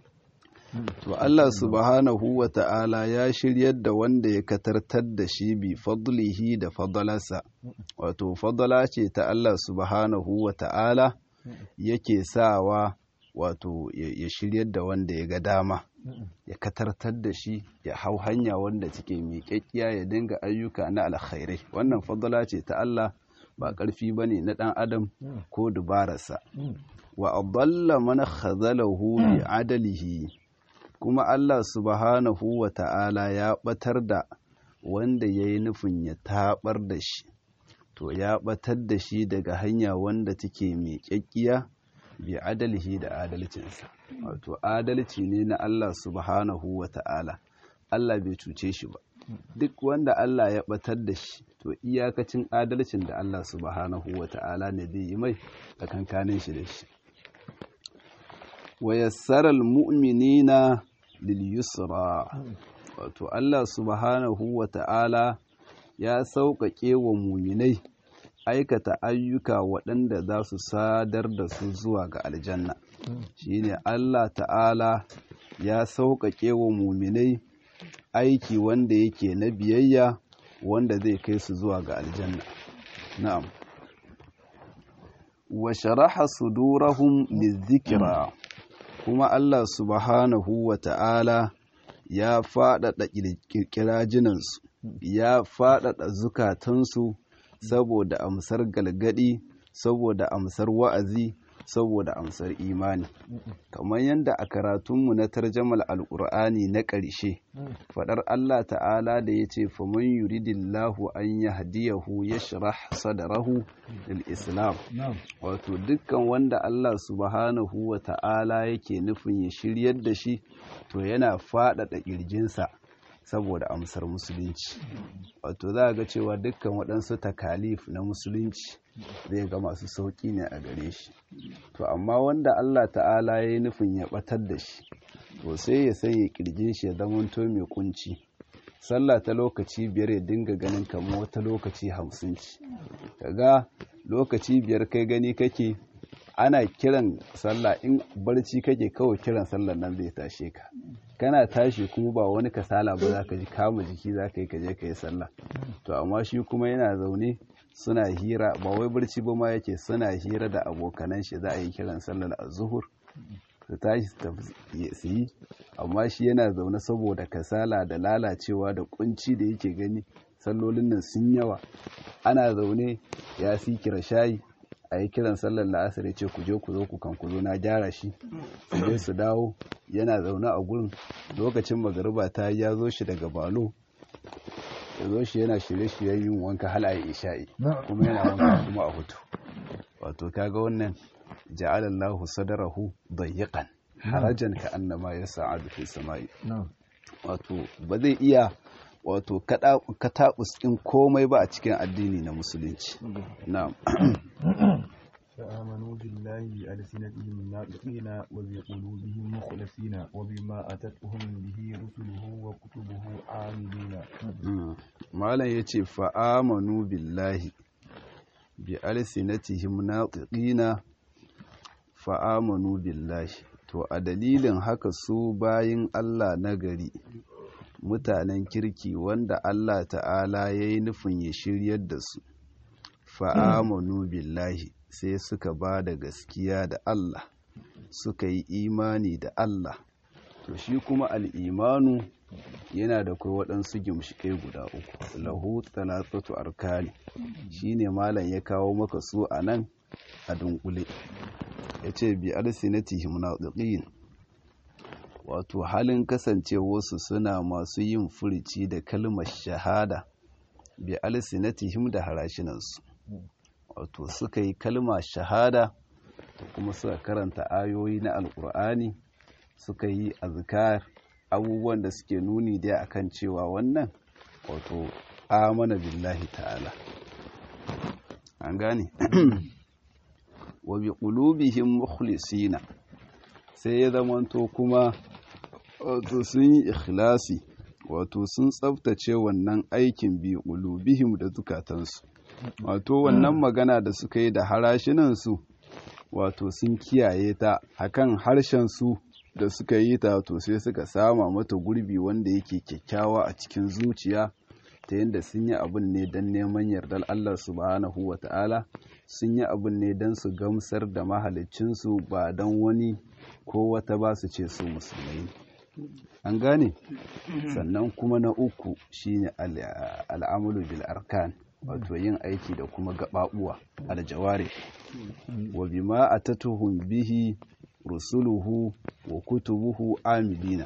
to Allah subhanahu wa ta'ala ya shiryar da wanda ya katartar da shi bi fadlihi da fadalarsa wato fadala ce ta Allah subhanahu wa ta'ala yake sawa wato ya shiryar da wanda ya ga dama ya katartar da shi ya hau hanya wanda take miƙaƙƙiya ya dinga ayyuka na alkhairai wannan fadala ce ta Allah ba ƙarfi ba ne na ɗan adam ko dubararsa wa adalla man khazalahu bi adalihi kuma Allah subhanahu wa ta'ala ya ɓatar da wanda ya yi nufin ya taɓar da shi, to ya ɓatar da shi daga hanya wanda take mai ƙyaƙƙiya bi adalhi da adalcinsa. Wato, adalci ne na Allah subhanahu wa ta'ala, Allah bai cuce shi ba. Duk wanda Allah ya ɓatar da shi, to iyakacin adalcin da Allah subhanahu wa ta'ala ne zai yi mai tsakankanin shi da shi. Wa yassaral mu'minina lilyusra wato Allah subhanahu wa ta'ala ya sauƙaƙe wa muminai aikata ayyuka waɗanda za su sadar da su zuwa ga aljanna shine Allah ta'ala ya sauƙaƙe wa muminai aiki wanda yake na biyayya wanda zai kai su zuwa ga aljanna na'am wa sharaha sudurahum lizikra kuma Allah subhanahu wa ta'ala ya faɗaɗa ƙirƙirajinansu, ya faɗaɗa zukatansu saboda amsar galgadi, saboda amsar wa'azi, saboda amsar imani. Kamar yadda a karatunmu na tarjamal al'ur'ani na ƙarshe, faɗar Allah ta'ala da ya ce, Faman yuridillahu an ya hadiyahu ya shirah sadarahu lil Islam. Wato, dukkan wanda Allah subhanahu wa ta'ala yake nufin ya shiryar da shi, to yana faɗaɗa ƙirjinsa saboda amsar musulunci. Wato, za ga cewa dukkan waɗansu takalif na musulunci zai ga masu sauƙi ne a gare shi. To, amma wanda Allah ta'ala ya yi nufin ya ɓatar da shi, to sai ya sanya kirjin shi ya zamanto mai kunci sallah ta lokaci biyar ya dinga ganin kamar wata lokaci hamsin ci kaga lokaci biyar kai gani kake ana kiran sallah in barci kake kawai kiran sallah nan zai tashe ka kana tashi kuma ba wani kasala ba za ka ji kama jiki za ka yi ka je ka yi sallah to amma shi kuma yana zaune suna hira ba wai barci ba ma yake suna hira da abokanan shi za a yi kiran sallar azuhur su tashi su yi amma shi yana zaune saboda kasala da lalacewa da kunci da yake gani sallolin nan sun yawa ana zaune ya si kira shayi a yi kiran sallar la'asar ya ce ku je ku zo ku kan ku zo na gyara shi su je su dawo yana zaune a gurin lokacin magariba ta ya zo shi daga balo ya zo shi yana shirye-shiryen yin wanka hal a isha'i kuma yana wanka kuma a hutu wato kaga wannan ja'alallahu sadarahu dayyiqan harajan ka annama yas'adu fi samai wato ba zai iya wato kataɓus ɗin komai ba a cikin addini na musulunci na'am فآمنوا بالله بألسنتهم ناطقين وبقلوبهم مخلصين وبما أتتهم به رسله وكتبه عاملين malam yace fa'amanu billahi bi alsinatihim natiqina fa'amanu billahi to a dalilin haka su bayin Allah nagari mutanen kirki wanda Allah ta'ala ya yi nufin ya shiryar da su fa'amanu billahi sai suka ba da gaskiya da Allah suka yi imani da Allah to shi kuma al'imanu yana da kai waɗansu gimshiƙai guda uku lahu talatatu arkani shine malam ya kawo maka su a nan a dunkule ya ce bi alsinatihim nadiqin wato halin kasancewarsu suna masu yin furici da kalmar shahada bi alsinatihim da harashinansu wato suka yi kalma shahada da kuma suka karanta ayoyi na alkur'ani suka yi azkar abubuwan da suke nuni dai akan cewa wannan wato amana billahi ta'ala an gane wa bi qulubihim mukhlisina sai ya zamanto kuma wato sun yi ikhlasi wato sun tsaftace wannan aikin bi qulubihim da zukatansu wato wannan magana da suka yi da harashinansu wato sun kiyaye ta akan harshen su da suka yi ta to sai suka sama mata gurbi wanda yake kyakkyawa a cikin zuciya ta yadda sun yi abin ne don neman yardar Allah subhanahu wa ta'ala sun yi abin ne don su gamsar da mahalicinsu ba don wani ko wata ba su ce su musulmai an gane sannan kuma na uku shine al'amulu bil arkan wato yin aiki da kuma gaɓaɓuwa aljaware wa bima atatuhum bihi rusuluhu wa kutubuhu amilina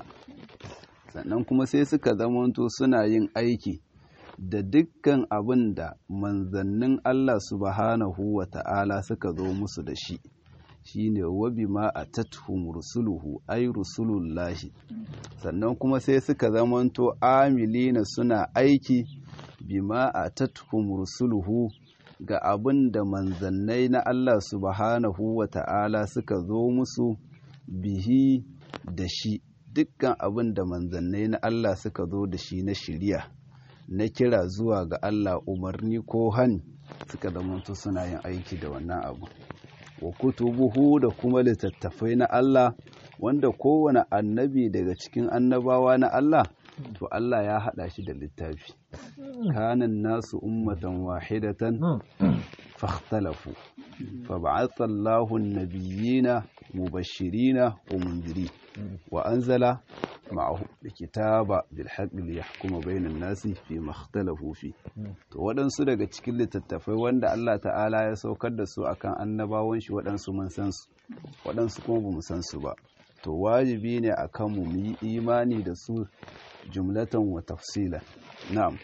sannan kuma sai suka zamanto suna yin aiki da dukkan abin da manzannin Allah subhanahu wa ta'ala suka zo musu da shi shine wa bima atatuhum rusuluhu ay rusulullahi sannan kuma sai suka zamanto amilina suna aiki bima atatuhum rusuluhu ga abin da manzannai na Allah subhanahu wa ta'ala suka zo musu bihi da shi dukkan abin da manzannai na Allah suka zo da shi na shirya na kira zuwa ga Allah umarni ko hani suka zamanto suna yin aiki da wannan abu wa kutubuhu da kuma littattafai na Allah wanda kowane annabi daga cikin annabawa na Allah to Allah ya haɗa shi da littafi kanan nasu ummatan wahidatan fakhtalafu فبعث الله النبيين مبشرين ومنذرين وأنزل معهم الكتاب بالحق ليحكم بين الناس فيما اختلفوا فيه to waɗansu daga cikin littattafai wanda Allah ta'ala ya saukar da su akan annabawan shi waɗansu mun san su waɗansu kuma ba mu san su ba to wajibi ne akan mu mu yi imani da su jumlatan wa tafsila na'am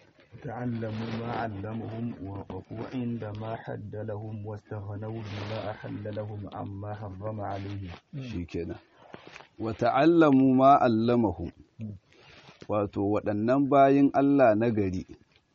تعلموا ما علمهم ووقفوا عند ما حد لهم واستغنوا بما أحل لهم عما حرم عليهم shikenan wa ta'allamu ma allamahum wato waɗannan bayin Allah na gari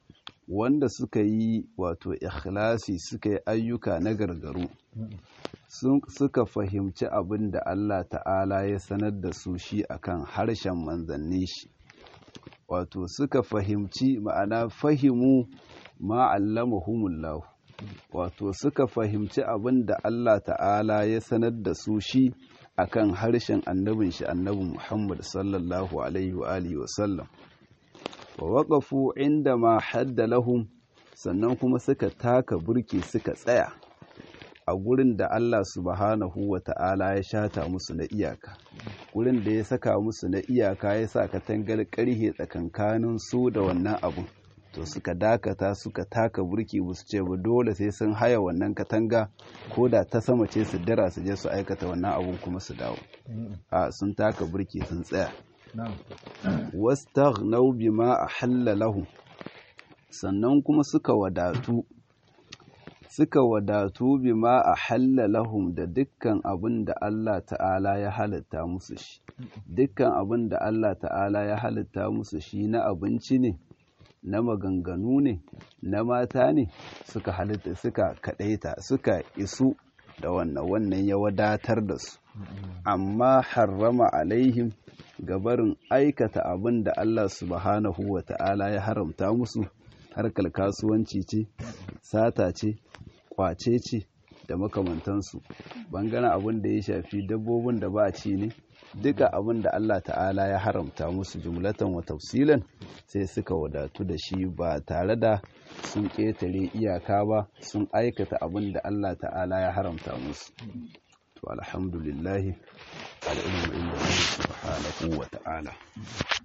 wanda suka yi wato ikhlasi suka yi ayyuka na gargaru suka fahimci abin da Allah ta'ala ya sanar da su shi akan harshen manzanni shi wato suka fahimci ma'ana fahimu ma'allamahumullahu wato suka fahimci abin da Allah ta'ala ya sanar da su shi akan harshen annabin shi annabi Muhammad sallallahu alaihi wa alihi wa sallam wa waqafu inda ma hadda lahum sannan kuma suka taka burki suka tsaya a gurin da Allah subhanahu wa ta'ala ya shata musu na iyaka gurin da ya saka musu na iyaka ya sa katangar karhe tsakankanin su da wannan abun to suka dakata suka taka burki ba su ce ba dole sai sun haya wannan katanga ko da ta sama ce su dira su je su aikata wannan abun kuma su dawo a sun taka burki sun tsaya wastaghnau bima ahalla lahum sannan kuma suka wadatu suka wadatu bima ahalla lahum da dukkan abin da Allah ta'ala ya halitta musu shi dukkan abin da Allah ta'ala ya halitta musu shi na abinci ne na maganganu ne na mata ne suka halitta suka kadaita suka isu da wannan wannan ya wadatar da su amma harrama alaihim gabarin aikata abin da Allah subhanahu wa ta'ala ya haramta musu harkar kasuwanci ce sata ce kwace ce da makamantansu bangaren abin da ya shafi dabbobin da ba ci ne duka abin da Allah ta'ala ya haramta musu jumlatan wa tafsilan sai suka wadatu da shi ba tare da sun ƙetare iyaka ba sun aikata abin da Allah ta'ala ya haramta musu to alhamdulillahi al'ilmu inda subhanahu wa ta'ala